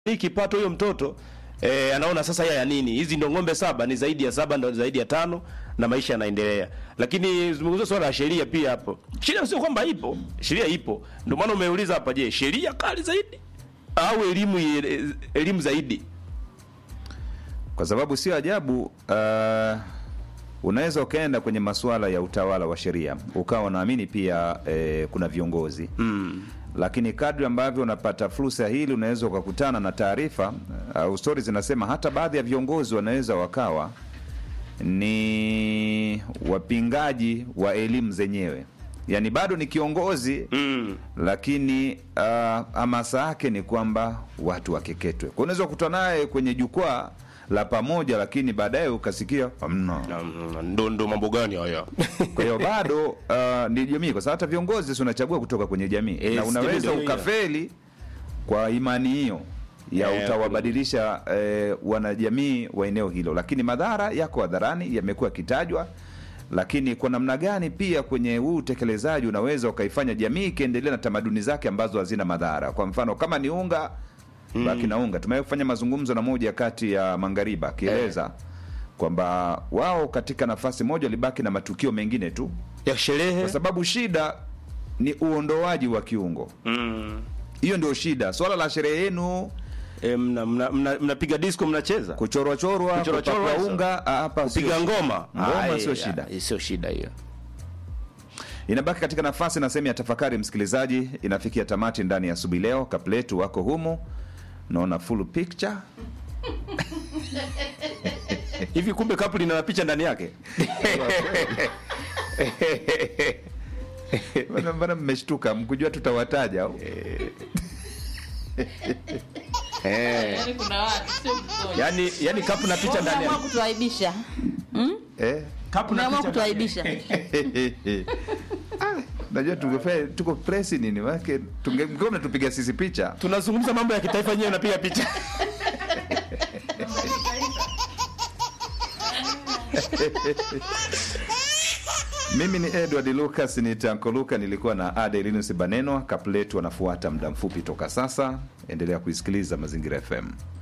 hii kipato huyo mtoto eh, anaona sasa ya nini hizi ndo ng'ombe saba ni zaidi ya saba ndo zaidi ya tano na maisha yanaendelea lakini zungumzia swala la sheria pia hapo sheria sio kwamba ipo sheria ipo ndio maana umeuliza hapa je sheria kali zaidi au elimu ye- elimu zaidi kwa sababu sio ajabu uh, unaweza ukaenda kwenye masuala ya utawala wa sheria ukawa unaamini pia eh, kuna viongozi mm. lakini kadri ambavyo unapata fursa hili unaweza ukakutana na taarifa au stori zinasema hata baadhi ya viongozi wanaweza wakawa ni wapingaji wa elimu zenyewe yaani bado ni kiongozi mm. lakini uh, hamasa yake ni kwamba watu wakeketwe kwa unaweza kukutana naye kwenye jukwaa la pamoja lakini baadaye ukasikia hamna Na- na- ndo ndo mambo gani haya kwa hiyo bado uh, ni jamii kwa sababu hata viongozi si unachagua kutoka kwenye jamii Eh, na si unaweza ndio hiyo. ukafeli kwa imani hiyo ya Eh, utawabadilisha eh, wanajamii wa eneo hilo lakini madhara yako hadharani yamekuwa yakitajwa lakini kwa namna gani pia kwenye huu utekelezaji unaweza ukaifanya jamii ikiendelea na tamaduni zake ambazo hazina madhara kwa mfano kama ni unga mm. baki na unga tumewahi kufanya mazungumzo na moja kati ya mangariba akieleza kwamba wao katika nafasi moja walibaki na matukio mengine tu ya sherehe kwa sababu shida ni uondoaji wa kiungo mm. hiyo ndio shida swala la sherehe yenu e, mnapiga mna, mna, mnapiga disco mnacheza kuchorwachorwa Kuchorwachorwa kupakwa hizo. unga ah, hapa sio piga shida. ngoma Ngoma Ah, sio eh, shida. ah, sio shida hiyo inabaki katika nafasi na sehemu ya tafakari msikilizaji inafikia tamati ndani ya asubuhi leo kapletu wako humu naona full picture hivi kumbe kapu lina picha ndani yake Mbona- mbona mmeshtuka mkujua tutawataja au? Yaani kuna watu sio mmoja. yani yani kapu na picha ndani Umeamua yake kutuaibisha. eh? kapu na Umeamua picha ndani kutuaibisha. Ah, najua tungefanya tuko presi nini manake tungekuwa mnatupiga sisi picha tunazungumza mambo ya kitaifa nyewe napiga picha mimi ni edward lucas ni tanko luka nilikuwa na adelinus banenwa kapletu anafuata muda mfupi toka sasa endelea kuisikiliza mazingira fm